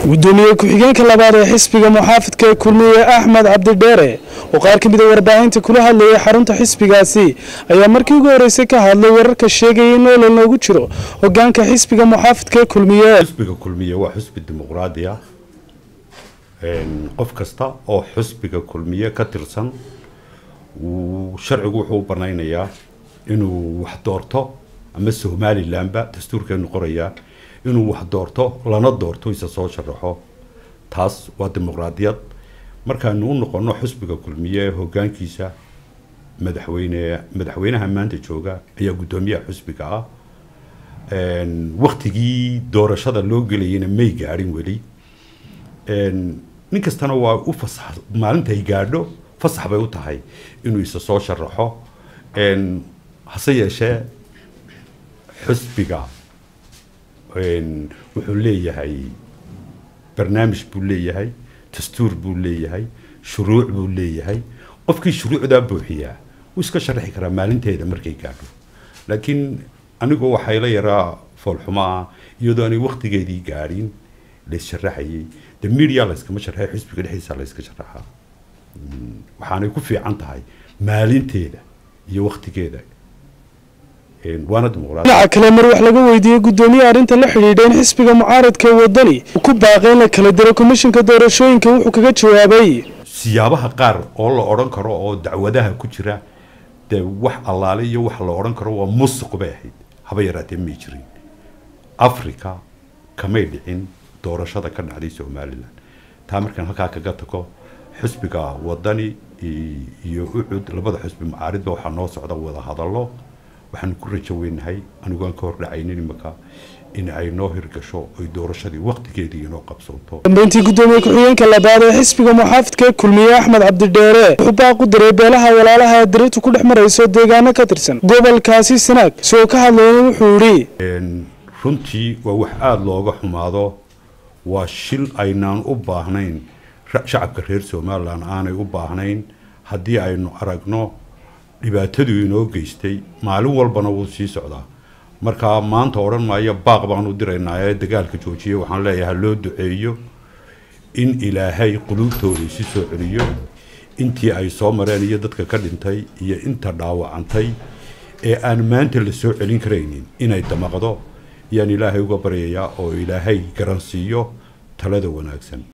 gudoomiye ku-xigeenka labaad ee xisbiga muxaafidka ee kulmiye axmed cabdidheere oo qaar ka mid a warbaahinta kula hadlayay xarunta xisbigaasi ayaa markii ugu horreysay ka hadlay wararka sheegaya in olol loogu jiro hogaanka xisbiga muxaafidka ee kulmiye xusbiga kulmiye waa xusbi dimuqraadi ah qof kasta oo xusbiga kulmiye ka tirsan sharcigu wuxuu u banaynayaa inuu wax doorto ama somalilanba dastuurkeenu qorayaa inuu wax doorto lana doorto isa soo sharaxo taas waa dimuqraadiyad markaanu u noqono xusbiga kulmiye hogaankiisa madaxweyne madaxweynaha maanta jooga ayaa guddoomiyaha xusbiga ah waktigii doorashada loo gelayana may gaadhin weli nin kastana waa u fasax maalintay gaadho fasax bay u tahay inuu isa soo sharaxo hase yeeshee xusbiga wuxuu leeyahay barnaamij buu leeyahay dastuur buu leeyahay shuruuc buu leeyahay qofkii shuruucdaa buuxiyaa wuu iska sharaxi karaa maalinteeda markay gaadho laakiin anigu waxay la yaraa foolxumo ah iyadoo aanay waktigeedii gaadhin lays sharaxayay de media layskama sharxay xusbiga dhexdiisa layska sharaxaa waxaanay ku fiican tahay maalinteeda iyo waktigeeda waana dimuqraadi dhinaca kale mar wax laga weydiiyey guddoomiye arrinta la xidhiidha in xisbiga mucaaradka ee wadani uu ku baaqay in la kala diro komishinka doorashooyinka wuxuu kaga jawaabay siyaabaha qaar oo la odhan karo oo dacwadaha ku jira dee wax allaale iyo wax la odhan karo waa musuq bay ahayd haba yaraatee may jirin africa kamay dhicin doorashada ka dhacday somalilan taa markaan halkaa kaga tago xusbiga wadani iyo ucud labada xusbi mucaaridba waxaa noo socda wada hadallo waxaanu ku rajo weynahay anigoon ka hordhacaynin imaka in ay noo hirgasho oy doorashadii waktigeedii inoo qabsoonto dambeyntii guddoomiye ku-xigeenka labaad ee xisbiga muxaafidka ee kulmiye axmed cabdidheere wuxuu baaq u diray beelaha walaalaha ee dirirtu ku dhex marayso deegaano ka tirsan gobolkaasi sanaag isagoo ka hadlayna wuxuu yidhi runtii waa wax aada looga xumaado waa shil aynaan u baahnayn shacabka reer somalilan aanay u baahnayn haddii aynu aragno dhibaataduu inoo geystay maalin walbana wuu sii socdaa markaa maanta odhan maayo baaq baanu diraynaa ee dagaalka joojiye waxaan leeyahay loo duceeyo in ilaahay quluubtooda isi soo celiyo intii ay soo mareen iyo dadka ka dhintay iyo inta dhaawacantay ee aan maanta la soo celin karaynin inay damaqdo ayaan ilaahay uga baryayaa oo ilaahay garansiiyo talada wanaagsan